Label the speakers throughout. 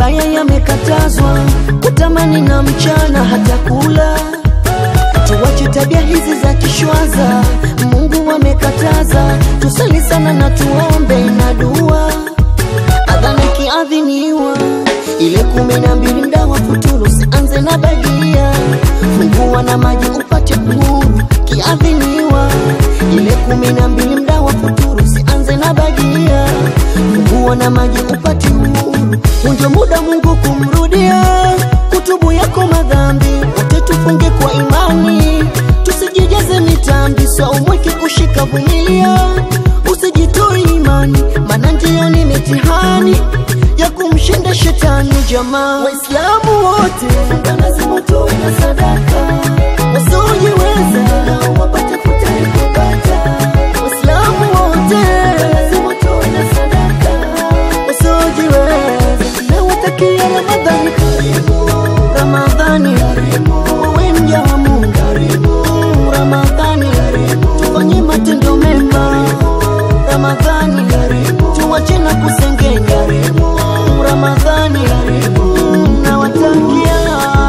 Speaker 1: mabaya yamekatazwa, kutamani na mchana hata kula. Tuwache tabia hizi za kishwaza, Mungu amekataza. Tusali sana na tuombe na dua, adhana ikiadhiniwa ile kumi na mbili mda wa futuru, usianze na bagia, fungua na maji upate uhuru. Kiadhiniwa ile kumi na mbili mda wa futuru, usianze na bagia, fungua na maji upate uhuru. Unjo muda Mungu kumrudia, kutubu yako madhambi, wote tufunge kwa imani, tusijijaze mitambi, saumweke kushika vumilia, usijitoe imani, maana ndiyo ni mitihani ya kumshinda shetani. Jamaa Waislamu wote lazima tuwe na sadaka, wasiojiweza nao wapate futari kupata. Waislamu wote lazima tuwe na sadaka, wasiojiweza na watakia Ramadhani karimu, Ramadhani karimu, wewe mja wa Mungu karimu, Ramadhani karimu, tufanye matendo mema Ramadhani karimu, tuwache na kusengenya karimu, Ramadhani karimu, nawatakia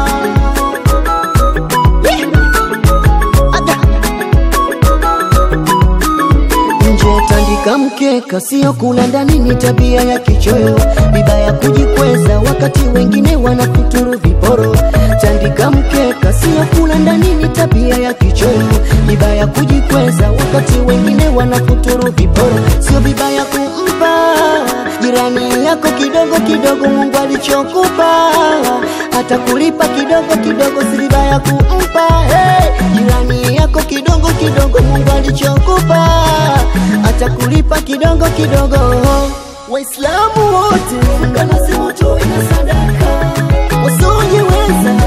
Speaker 1: Ada. nje tandika mkeka, sio kula ndani, ni tabia ya kichoyo, vibaya kujikweza wakati wengine wanakuturu viporo. Tandika mkeka, sio kula ndani, ni tabia ya kichoyo, vibaya kujikweza wakati wengine wanakuturu viporo. Sio vibaya kumpa jirani yako kidogo kidogo Mungu alichokupa, hata kulipa kidogo kidogo, si vibaya kumpa hey, jirani yako kidogo kidogo Mungu alichokupa, hata kulipa kidogo kidogo. Waislamu wote lazima tuwe na sadaka, wasiojiweza